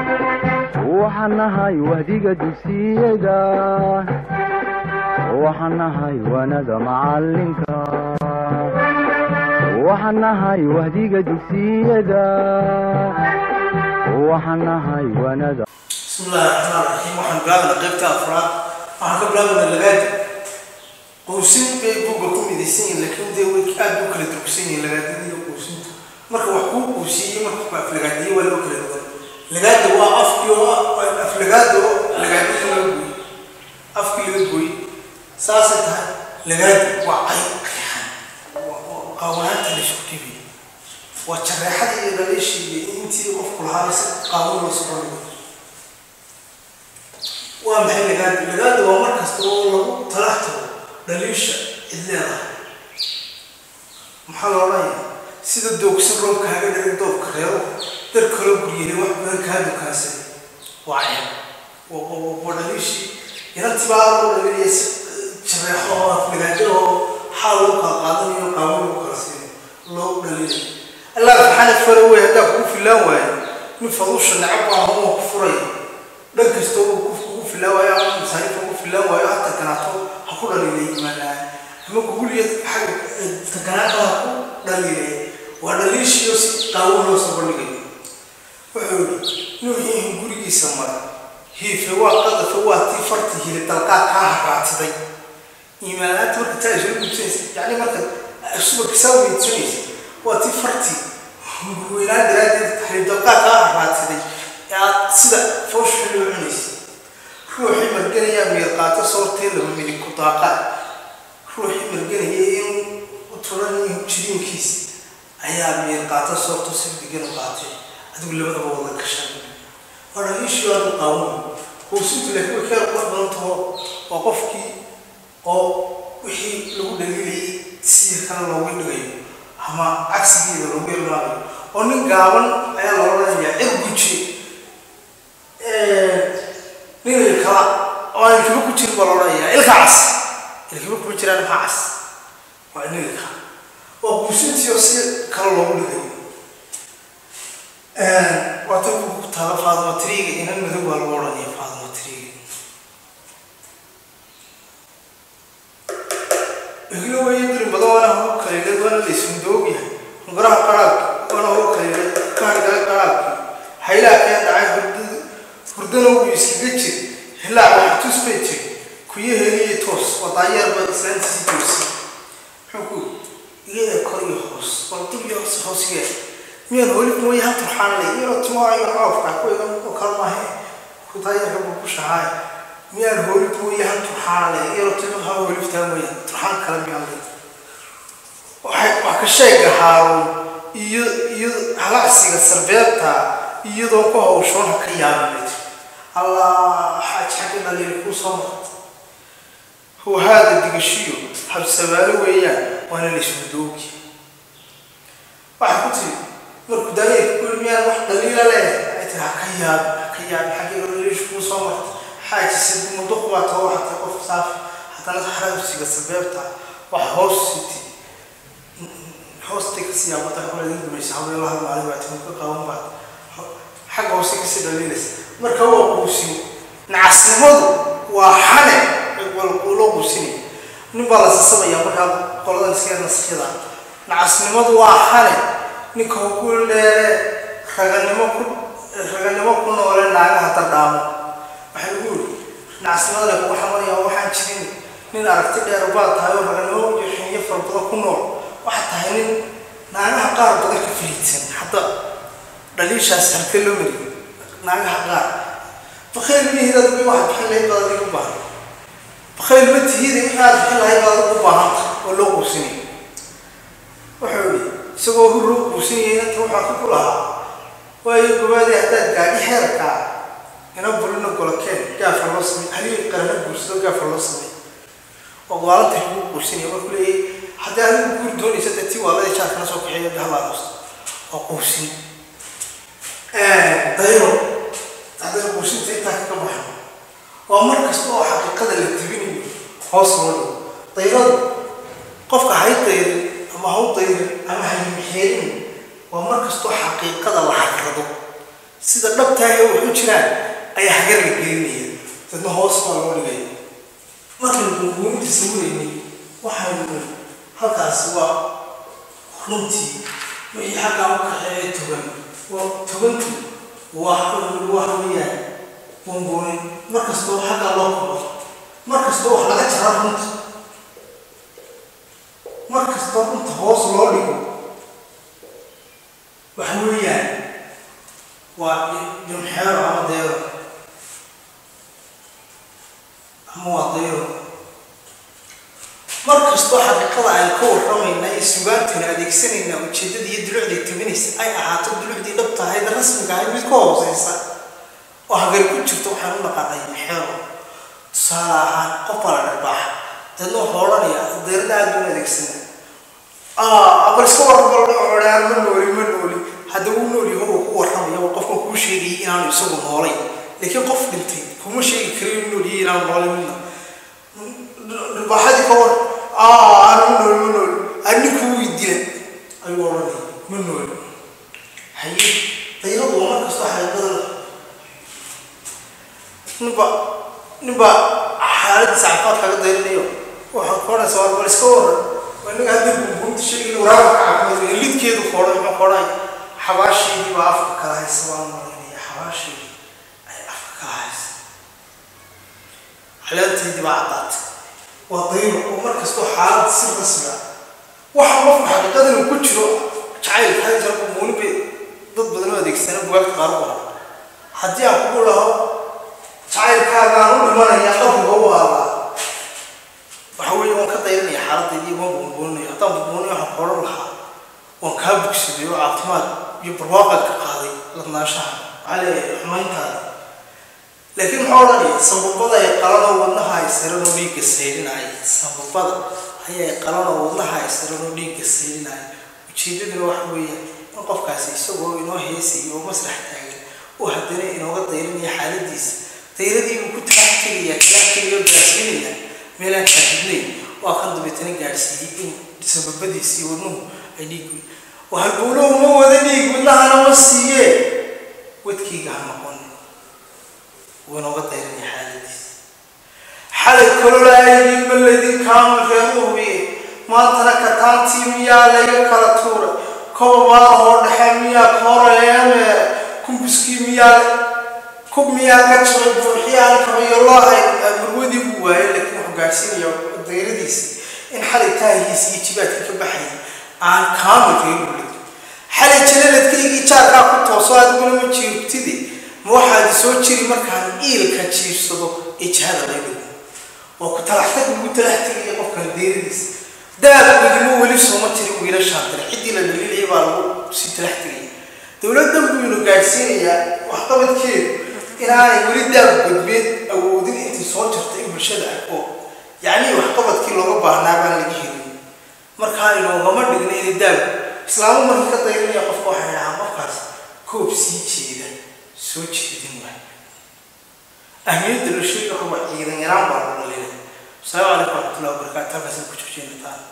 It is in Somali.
waxaan nahay wahdiga dugsiyada waxaan nahay waanada macalinka waxaan nahay wahdiga dugsiyada waxaan nahay waanada بسم الله الرحمن الرحيم waxaan bilaabana qaybta afraad waxaan ka bilaabana lagaada qowsin bay buugga ku midaysan yihiin laakiin dee way aad u kala durugsan yihiin lagaadada iyo qowsinta marka wax kuu qowsiiyey marka ku aflagaadiye waa loo kala duwan lagaada waa afkii oo aflagaada oo lagaadada laga gooy afkii laga gooy saasay tahay lagaada waa cay qeexan qaawanaanta la isku dhibi waa jareexada iyo dhaleeshii iyo intii qofku lahaa si qaawan loo soconayo waa maxay lagaada lagaada waa mar kasta oo lagu talaxtabo dhaliisha cid leedahay maxaa la odhanayaa sida doogsan roobka haga dhigay doobka reebo dar kaloo guryeelay wax badan kaa dukaansan waa ceeb waa dhaliishii inantii baa loo dhalinaya si jareexo oo aflagaado oo xaal loo kala qaadanayo qaawan loo kala siinayo loo dhalinayo allah subxaana fara wey haddaa kugu filaan waayo nin fadusha nacab baa homa ku furaya dhan kasta uu kugu filaan waayo ama masaarifa ugu filaan waayo ha taganaato ha ku dhaliilay imaanaan ama kuguliya xagga taganaata ha ku dhaliilay waa dhaliishiyo si qaawan loo soo bandhigayo wuxuu yihi nuuxiihin gurigiisa mara hiife waa qadafe waa tii farti hili dalqaad kaa haraatiday iimaanaanta marka taa isla gudsanaysa yacni marka subaka saa weydsanaysa waa tii farti weynaan daraaddeed hili dalqaad kaa haraatiday aad sida fawsha loo cunaysa ruuxii marganayaa meelqaato soortee laba midig ku daaqa ruuxii marganaya inuu turan jiriinkiisa ayaa meelqaato soorto si degan u qaatay adigu labadaba wada gashan waa dhaliishii aad u qaawan hoosintu laakiin way kaa qurux badan taho waa qofkii oo wixii lagu dhaliilayay sidii kale looga dhigayo ama cagsigeeda loogu ilmaamayo oo nin gaaban ayaa loola dhanayaa cir guji nin ilkala oo aan ilkiba ku jirin baa loo dhanayaa ilka cas ilkiba kuma jiraan maxaa cas waa nin ilka waa guusintii oo si kale loogu dhigayo waa tan ku taala faaduma triiga inan madow baa lagu odhanaya faaduma triiga iglo weeye dirin badan waana hoo kaleelay waana la ismudoogayahay hungaraha qaraabki waana hoo kaleelay kaarigala qaraabki haylaha keen dhacay hurdada hurdana wuu iskaga jir hilaac wax tus bay jir kuyo heliye toos wadaayeerba islaantiisi joosi muxuu ku iyada kor iyo hoos bal dib iyo hoos hoosgee miyaan holi mooye han turxaanlay iyadoo timaayo coofka ku igan oo kale maahe kudaayeerka buu ku shahaay miyaan holi mooye han turxaanlay iyadoo timaha holiftaa mooye turxaan kale miyaan lay waxay wax ka sheega haaruun iyo iyo halacsiga sarbeebta iyadoo ku hawshoon ha ka yaabinay allah xaaj xagga dhaliil kuu soo marta huwa haada digashiyo habsabaalo weeyaan waana la ismudoogi waxay ku tiri markuu daayeerka ku yiri miyaan wax dhaliila leh ay tiri ha ka yaab ha ka yaab xagga dhaliish kuu soo marta xaaji sidi muduq baa too waxatay qof saafi haddana xarabsiga sabeebta wax hoos siti hoostay kasii yaabata hore idin dumaysa habeelaha maalin baa timi ka qaban baad xagga hoose kasii dhaliilaysa marka waa quusin nacasnimadu waa xane loo quusinaya nin baa la sasabaya markaa qoladan iska naskhyada nacasnimadu waa xane ninka ku dheere raganimo ku raganimo ku noole naagaha dardhaamo waxay ugu yiri nacasnimada kugu xamaraya waxaan jirin nin aragti dheer baad tahay oo raganimo iyo xiniyo fara badan ku nool waxaad tahay nin naagaha qaar badan ka filiidsan hadda dhaliishaas halka loo mariyo naagaha qaar bakayl mihidad wi waxaad bixin lahayd baad adiga u baahan bakayl ma tihida wixii aad bixin lahayd baad u baahanta oo loo quusinaya wuxuu yidhi isagoo hur loo quusinayay inta waxaa ku lahaa waayo gobaadii haddaad gaadhi xeerkaa ina bulina golokeen gaafa loo samey halii qarana guursado gaafa loo samey oo gaalanta lagu quusinaya markuu leeyahay haddii adigu guur doonaysa dee tii waalada jaarkana soo kaxeeya dahalaadosta oo quusin dayro haddana quusinta intaa kaga baxo waa mar kasta oo xaqiiqada la tibinayo hoos loo dhigo dayradu qofka hay dayrin ama haw dayrin ama haymixeerin waa mar kastoo xaqiiqada la xakrado sida dhabtahay wax u jiraan ayaa hagar la gelinaya dadna hoos baa loo dhigay markaynu buunbuuninta sawiraynay waxaynu halkaasi waa runtii wixii xaggaa u kaxeeya togan waa togantu waa waxa weeyaan buunbuunin markastoo xaggaa loo koro markastoo wax laga jara runta markastoo runta hoos loo dhigo waxa weeyaan waa jumxeero ama deero ama waa deero markastoo xaqiiqada aan ka warramayna ee sugaantana adeegsanayna ujeeddada iyo dulucday tabinaysa ay ahaato dulucdii dhabta ahayd rasmiga ahayd mid ka hooseysa oo hagar ku jirto waxaan u naqaanay maxeero tusaale ahaan qof baa la dharbaaxa dadna wuxuu odhanaya deerada aad baan adeegsana abal iska warbalodhaan ma nooli ma nooli hadda uu nool yaho uu ku warramaya oo qofkan kuu sheegayay inaanu isagu noolay laakiin qof dhintay kuma sheegi karo inuu nool yahay inaanu noolay midna dharbaaxadii ka war aanu nool ma nool aninku wii dila ayuu odhanaya ma nool haye dayradu waa markastoo xaqiiqada ninba ninba xaaladiisa caafimaad kaga dayrinayo waxaad ku odhanaysa war bal iska waran waa inaga hadda buunbuunta sheegayna waraabka caafimaad lidkeedu koodhay muxuu koodhay xabaasheedii baa afka kala haysa waan malaynaya xabaasheedii ay afka kala haysa caleenteedii baa caddaatay waa dayro oo markastoo xaalad si rasmi ah waxa qofka xaqiiqadan uu ku jiro jacayl hal jeer buunbuuni bay dad badan oo adeegsana bugaagta qaar u qoran haddii aan kugu laho jacaylkaagaan u dhimanaya qabriga u aalaa waxa weeye waan ka dayranaya xaaladdeedii waan buunbuuninaya haddaan buunbuuninaya waxaan koodhan lahaa waan kaa bogsaday oo caafimaad iyo barwaaqaad ka qaaday ladnaanshaha maxaa leeyahay xumayntaada laakiin maxaa odhanaya sababada ay qalanoo wadnaha ay saranoo dhiigga sayrinaya sababada ayay qalanoo wadnaha ay saranoo dhiigga sayrinaya ujeedaduna waxa weeye in qofkaasi isagoo inoo heesaya oo masrax taagan oo haddana inooga dayranaya xaaladiisa dayradii buu ku talax tegaya talax tegaya gaarsiinaya meelaan shaahidnayn waa kan dabeetana gaadhsiiyey in sababadiisii wadnuhu ay dhiig oo halbowlahu ma wada dhiig wadnahana ma siiyee wadkayga ha noqon wuu inooga dayranaya xaaladiisa xalay kololaayay maladin kaama reer u hubiye maantana kataantii miyaa laga kala tuuray kobabaahoo dhexe miyaa koorayeemeere kumbuskii miyaa kub miyaa ka jabay buuxiyaan kabayo loo hay marwadii buu waayay laakiin wuxuu gaadhsiinaya dayradiisa in xalay taahiisa iyo jibaadka ka baxayay aan kaamil reer ulid xalay jalaladkaygii jaarkaa ku tooso adiguna ma jiirtide ma waxaad soo jiri markaan iilka jiirsado ee jihada laga waa ku talaxtag ugu talax tegaya qofkan deeradiisa daabkoodima weli sooma jiri wiilashaan tale ciddii la dhaliilaya baa lagu sii talax tegaya dowladdan buu inu gaadhsiinayaa waxqabadkeedu inaanay weli daab gudbeed awoodin intii soo jirtay bulshada ah oo yacnii waxqabadkii looga baahnaa baan laga helin markaa inoogama dhigna inay daab islaamu markii ka dayranaya qofka waxay dhahaa qofkaas koob sii jeeda soo jeedin waay ahmiyadda la sheega ruba ciidan yaraan baa lagu dhalinaya asalaamu calaykum waraxmatullahi wabarakaatu halkaasaan ku joojiynataan